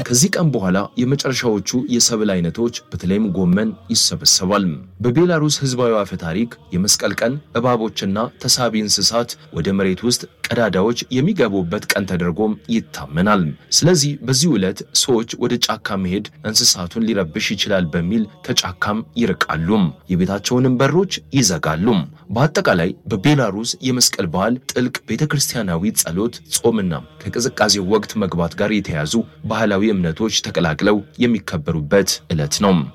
ከዚህ ቀን በኋላ የመጨረሻዎቹ የሰብል አይነቶች በተለይም ጎመን ይሰበሰባል። በቤላሩስ ህዝባዊ አፈ ታሪክ የመስቀል ቀን እባቦችና ተሳቢ እንስሳት ወደ መሬት ውስጥ ቀዳዳዎች የሚገቡበት ቀን ተደርጎም ይታመናል። ስለዚህ በዚህ ዕለት ሰዎች ወደ ጫካ መሄድ እንስሳቱን ሊረብሽ ይችላል በሚል ከጫካም ይርቃሉ፣ የቤታቸውንም በሮች ይዘጋሉ። በአጠቃላይ በቤላሩስ የመስቀል በዓል ጥልቅ ቤተ ክርስቲያናዊ ጸሎት፣ ጾምና ከቅዝቃዜው ወቅት መግባት ጋር የተያዙ ባህላዊ እምነቶች ተቀላቅለው የሚከበሩበት ዕለት ነው።